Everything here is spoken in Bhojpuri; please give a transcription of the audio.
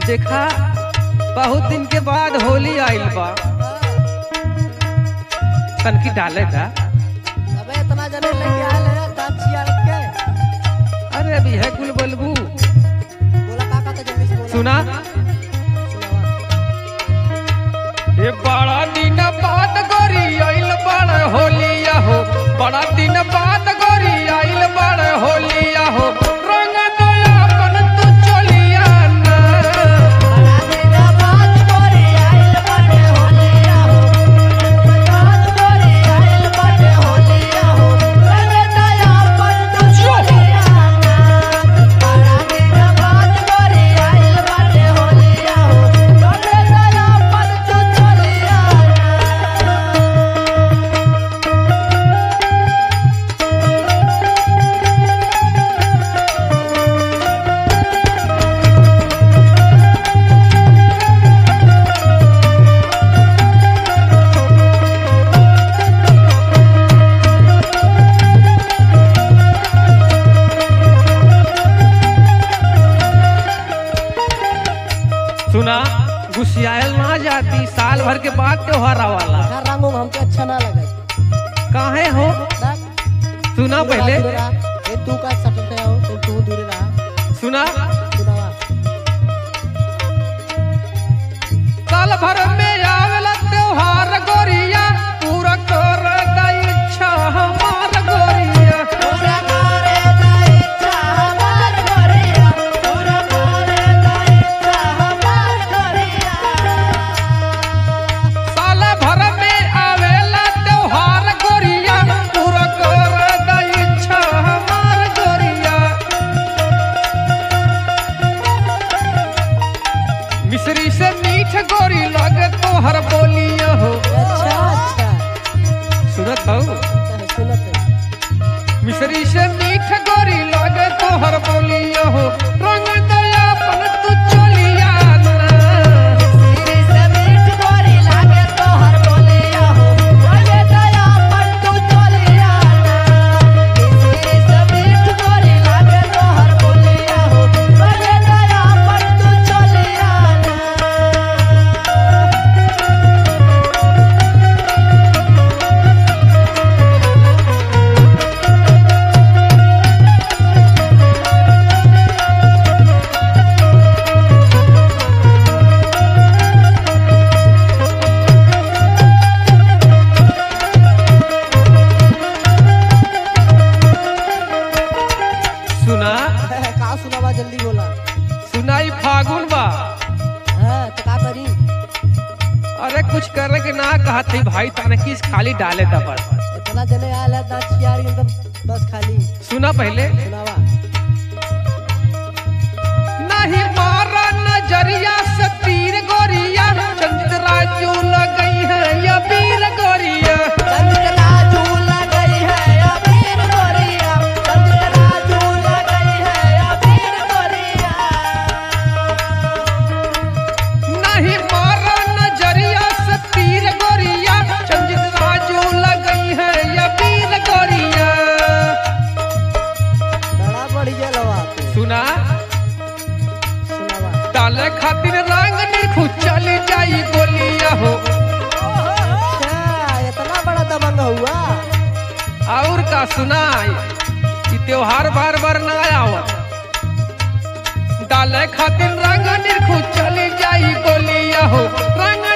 देखा बहुत दिन के बाद होली आइल बा तनकी डाले था अबे इतना जने लेके आए ले दांत छियाल के अरे अभी है कुल बलबू बोला काका तो जल्दी से बोला सुना सुनावा ये बड़ा दिन बाद गोरी आइल बड़ होलिया हो बड़ा दिन बाद गोरी आइल बड़ होलिया हो रंग दया अपन तू चलिया ना सुना गुस्सियाल ना जाती साल भर के बाद त्योहार आवाला रंग उंग हमके अच्छा ना लगे काहे हो सुना पहले ए तू का सटते हो तो तू दूर रहा सुना सुनावा साल भर में आवेला त्योहार गोरिया पूरा कर दा इच्छा हमार गोरिया पूरा करे दा इच्छा हमार गोरिया पूरा करे दा इच्छा हमार गोरिया साल भर में आवेला त्योहार गोरिया पूरा कर दा इच्छा हमार गोरिया मिश्री से मीठ गोरी लगे तोहर बोलिया हो अच्छा अच्छा सुनत हो सुनत है मिश्री से मीठ गोरी लगे तोहर बोलिया हो रंग दया अपन तू चलिया ना तेरे से मीठ गोरी लागे तो हर बोलिया हो बोले दया पर तू चलिया ना तेरे से मीठ गोरी लागे तो हर बोलिया हो बोले दया पर तू चलिया ना सुना का सुनावा जल्दी बोला सुनाई फागुन बा हां तो का करी अरे कुछ करे के ना कहा थी भाई ताने किस खाली डाले था बस इतना जने आया दांत चियारी एकदम बस खाली सुना पहले सुनावा नहीं मारा नजरिया से तीर गोरिया चंद्र राजू लगई है या वीर गोरिया चंद्रा झूला गई है अबीर गोरिया चंद्रा झूला गई है अबीर गोरिया नहीं मारा नजरिया से तीर गोरिया चंद्र राजू लगई है या वीर गोरिया बड़ा बढ़िया लवा तू सुना सुनावा डाले खातिर रंग निरखु चली जाई गोलिया हो अच्छा इतना बड़ा दबंग हुआ और का सुनाई कि त्योहार बार बार ना आवत डाले खातिर रंग निरखु चली जाई गोलिया हो रंग